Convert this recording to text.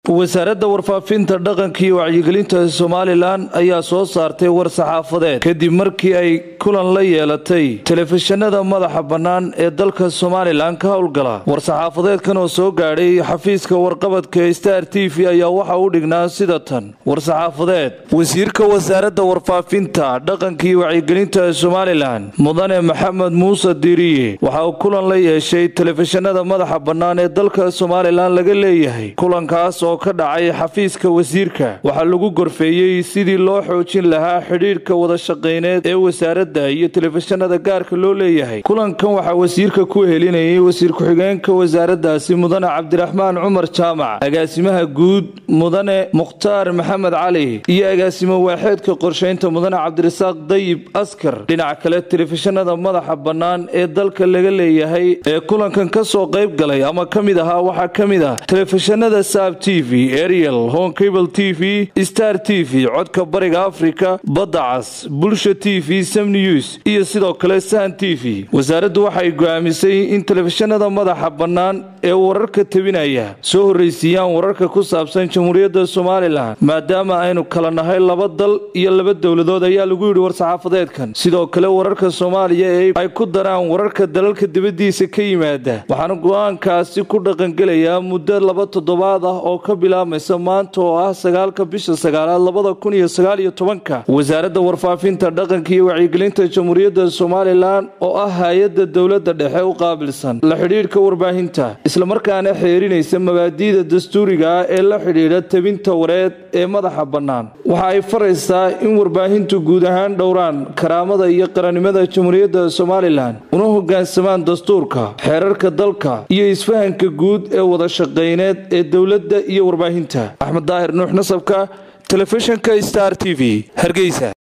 wasaaradda warfaafinta dhaqanka iyo wacyigelinta somalilan ayaa soo saartay war saxaafadeed kadib markii ay kulan la yeelatay telefishinada madaxa bannaan ee dalka somalilan ka howlgala war-saxaafadeedkan oo soo gaadhay xafiiska warqabadka star t v ayaa waxa u dhignaa sida tan war-saxaafadeed wasiirka wasaaradda warfaafinta dhaqanka iyo wacyigelinta somalilan mudane maxamed muuse diiriye waxa uu kulan la yeeshay telefishinada madaxa bannaan ee dalka somalilan laga leeyahay kulankaas oo ka dhacay xafiiska wasiirka waxaa lagu gorfeeyey sidii loo xoojin lahaa xidhiidhka wada shaqayneed ee wasaaradda iyo telefishinada gaarka loo leeyahay kulankan waxaa wasiirka ku helinayay wasiir ku-xigeenka wasaaraddaasi mudane cabdiraxmaan cumar jaamac agaasimaha guud mudane mukhtaar maxamed cali iyo agaasimo waaxeedka qorshaynta mudane cabdirasaaq dayib askar dhinaca kale telefishinada madaxa bannaan ee dalka laga leeyahay ee kulankan ka soo qayb galay ama ka mid ahaa waxaa ka mid ah telefishinada saab t v ariel honcable t v star t v codka bariga afrika badda cas bulsha t v sam news iyo sidoo kale san t v wasaaraddu waxay go'aamisay in telefishinada madaxa bannaan ee wararka tebinaya soo horraysiiyaan wararka ku saabsan jamhuuriyadda somalilan maadaama aynu kala nahay laba dal iyo laba dowladood ayaa lagu yidhi war-saxaafadeedkan sidoo kale wararka soomaaliya ee ay ku daraan wararka dalalka dibaddiisa ka yimaada waxaana go-aankaasi ku dhaqangelayaa muddo laba toddobaad ah oo ka bilaabmaysa maanta oo ah sagaalka bisha sagaalaad labada kun iyo sagaal iyo tobanka wasaaradda warfaafinta dhaqanka iyo wacyigelinta jamhuuriyadda somalilan oo ah hay-adda dowladda dhexe u qaabilsan la xidhiidhka warbaahinta islamarkaana xeerinaysa mabaadi'da dastuuriga ah ee la xidhiidha tebinta wareed ee madaxa bannaan waxa ay faraysaa in warbaahintu guud ahaan dhowraan karaamada iyo qarannimada jamhuuriyadda somalilan una hoggaansamaan dastuurka xeerarka dalka iyo isfahanka guud ee wada shaqayneed ee dowladda iyo warbaahinta axmed daahir nuux nasabka telefishinka star t v hargeysa